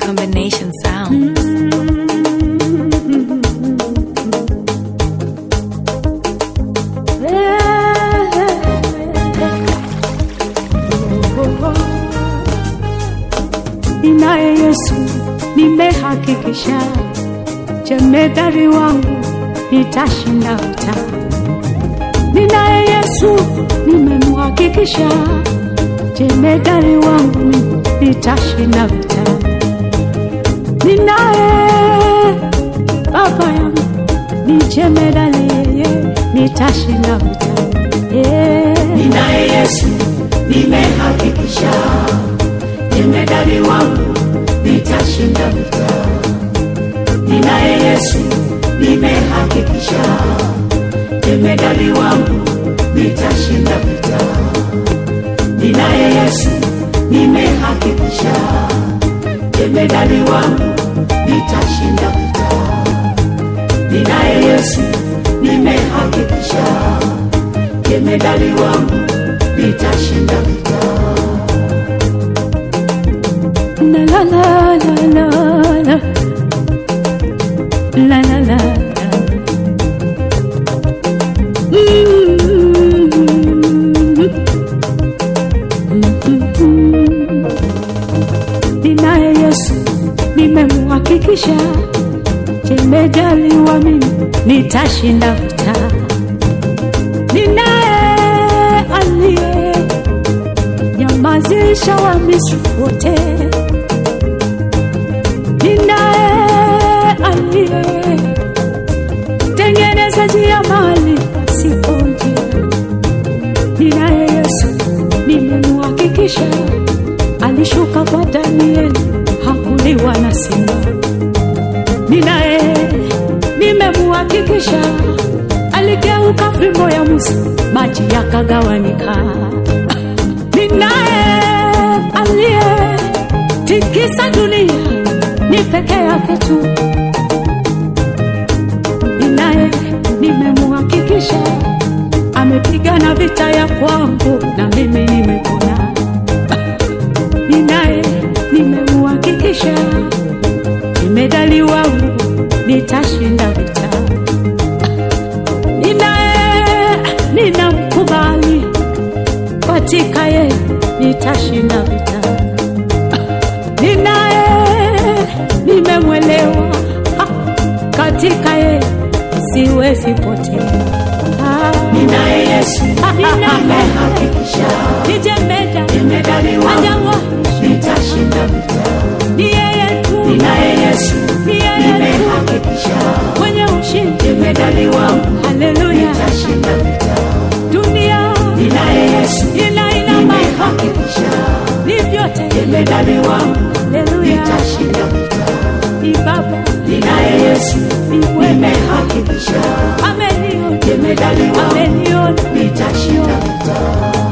Combination sound. Ninaye Yesu, nimehakikisha jemedari wangu nitashinda vita. Ninaye Yesu, nimemhakikisha jemedari wangu nitashinda vita. Ninaye baba yangu ni jemedari, yeye nitashinda vita. Yeah. Ninaye Yesu, nimehakikisha jemedari wangu nitashinda vita. Ninaye Yesu, nimehakikisha jemedari wangu nitashinda vita. Ninaye Yesu, nimehakikisha jemedari wangu nitashinda vita. Ninaye Yesu, nimehakikisha jemedari wangu nitashinda vita. La la la la la la la la la la. Mm. Ninaye Yesu nimemhakikisha, jemedaliwa mimi nitashinda vita. Ninaye aliye nyamazisha wa Misri wote ninaye aliye tengeneza njia mahali pasipo njia. Ninaye Yesu nimemhakikisha, alishuka kwa Danieli hakuliwa na simba. Ninaye nimemhakikisha, aligeuka fimbo ya Musa, maji yakagawanika. Ninaye aliye tikisa dunia ni peke yake tu. Ninaye nimemhakikisha amepigana vita ya kwangu na mimi nimepona. Ninaye nimemhakikisha jemedali wangu nitashinda vita. Ninaye ninamkubali katika yeye nitashinda vita ninaye nimemwelewa ha, katika ye siwezi potea Ah, Ninaye Yesu, nimehakikisha nijemeda jemedari wangu ajawa nitashinda vita. ni yeye tu Ninaye Yesu, ni yeye tu nimehakikisha mwenye ushindi jemedari wangu haleluya nitashinda vita. dunia Ninaye Yesu, ina ina mambo nimehakikisha ni vyote jemedari wangu haleluya nitashinda vita. ni baba Ninaye Yesu, ni wema nimehakikisha ameniona jemedari wangu ameniona nitashinda vita.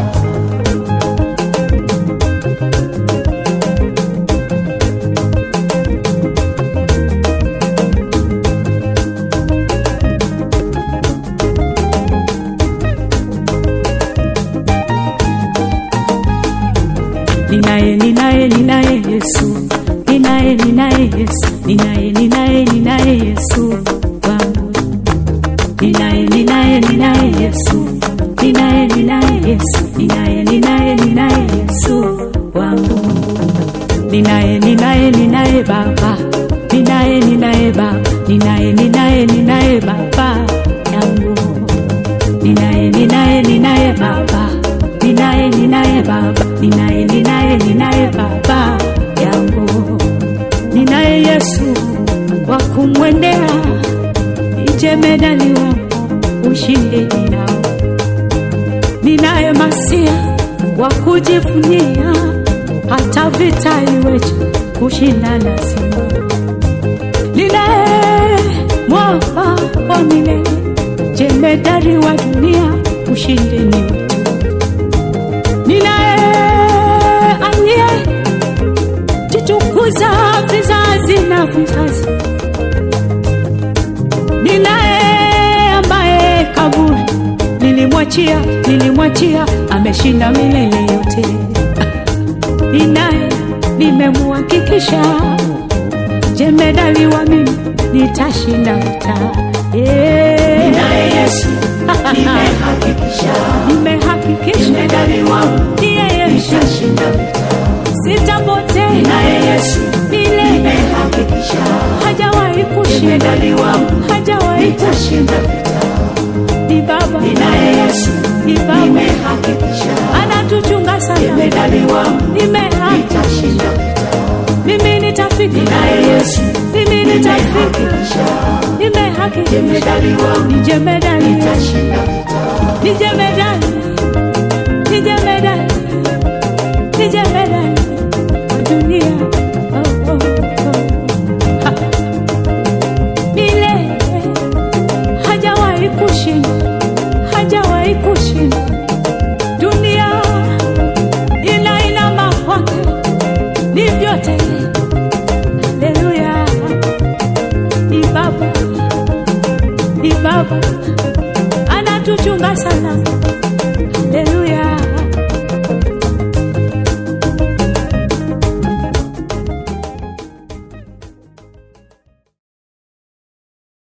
ninaye ninaye ninaye Yesu ninaye ninaye Yesu ninaye ninaye ninaye Yesu wangu ninaye ninaye ninaye Yesu ninaye ninaye Yesu ninaye ninaye ninaye Yesu wangu ninaye ninaye ninaye Baba ninaye ninaye Baba ninaye ninaye ninaye Baba yangu ninaye ninaye ninaye baba ninaye ninaye baba ninaye ninaye ninaye baba yangu ninaye yesu wa kumwendea ijemedaliwa ushindi ninao ninaye masia wa kujivunia hata vita iweje kushinda lazima ninaye mwamba wa milele jemedari wa dunia ushindi ni wetu ninaye aliye jitukuza vizazi na vizazi ninaye ambaye kaburi nilimwachia nilimwachia ameshinda milele yote ninaye nimemuhakikisha jemedali wa mimi nitashinda vita Eh, naye Yesu nimehakikisha nimehakikisha medali wangu ndiye Yesu nitashinda vita sitapotea naye Yesu milele nimehakikisha hajawahi kushinda medali wangu hajawahi nitashinda vita ni baba naye Yesu ni baba nimehakikisha anatuchunga sana medali wangu nimehaki nitashinda vita mimi nitafika naye Yesu mimi nitafika nimehakikisha nimehakikisha medali wangu ni jemedali nitashinda vita ni jemedali ni jemedali ni jemedali wa dunia oh, oh, oh. Ha. milele hajawahi kushinda hajawahi kushinda dunia ina inama kwake ni vyote haleluya ni baba ni baba anatuchunga sana